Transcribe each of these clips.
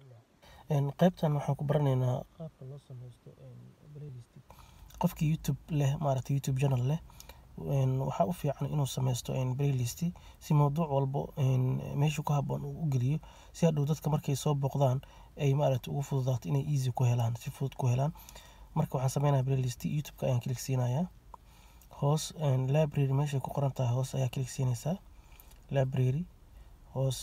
qaybtan waxaan ku baranaynaa qaabka loo sameysto playlist qofkii youtube leh maaragtay youtube channel leh waxaa u fiican inuu sameysto playlist si mawduuc walbo meeshu ku haboon uu u geliyo si hadhow dadka markay soo booqdaan ay maaragtay ugu fududaato inay easy ku helaan si fudud ku helaan marka waxaan sameynayaa playlist youtube-ka ayaan kilik siinayaa hoos library meeshay ku qoran tahay hoos ayaa kilik siinaysaa library hoos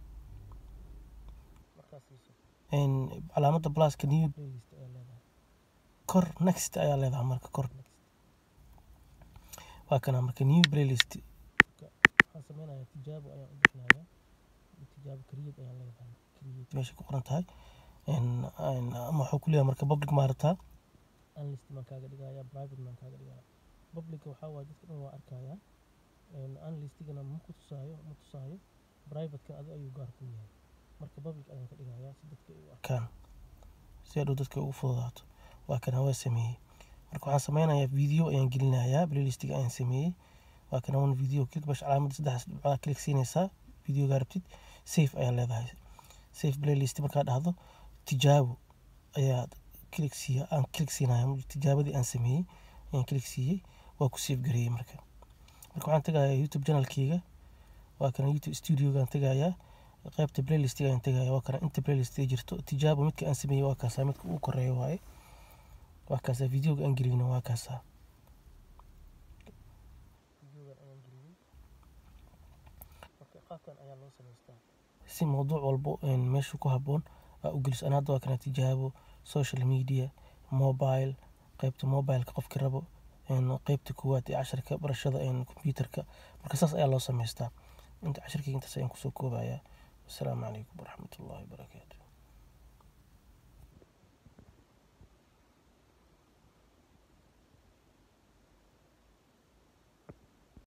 calaamadda pluska new playlist ayaa leedahay kor next ayaa leedahay marka kor waa kana marka new playlist waxaan sameynayaa tijaabo ayaan u bixinayaa tijaabo create ayaan leedahay create meeshay ku qoran tahay ama waxuu ku leeyahay marka public maarataa unlist maan kaaga dhigayaa private maan kaaga dhigayaa publica waxaa waaye dadka dhan waa arkayaa unlistigana ma ku tusaayo ma tusaayo privateka adi ayuu gaar ku yahay marka public ayaan ka dhigayaa si dadka ay u arkaan si hadhow dadka ugu fududaato waa kan hawaa sameeyey marka waxaan sameynayaa video ayaan gelinayaa playlistiga ayaan sameeyey waa kan one video click bash calaamadda saddex dhibcood click siinaysaa videoga rabtid safe ayaa leedahay safe playlist markaa dhahdo tijaabo ayaa click siiya aan click siinaya tijaabadii aan sameeyey ayaan click siiyey waa ku save gareeyey marka marka waxaan tegayaa youtube channelkeyga waa kana youtube studiogaan tegayaa qaybta playlistiga ayaan tegayaa waa kana inta playlist ay jirto tijaabo midka aan sameeyey waa kaasaa midka ugu koreeya waaye waa kaasaa videoga aan geliyna waa kaasaa qaabkan ayaa loo samaystaa si mawduuc walbo meesha ku haboon aa u geliso ana hadda waa kana tijaabo social media mobile qaybta mobileka qofki rabo qaybta koowaad ee casharka barashada computerka marka saas ayaa loo samaystaa inta casharkeyga intaas ayaan kusoo koobayaa wasalaamu calaykum waraxmatullahi wabarakaatu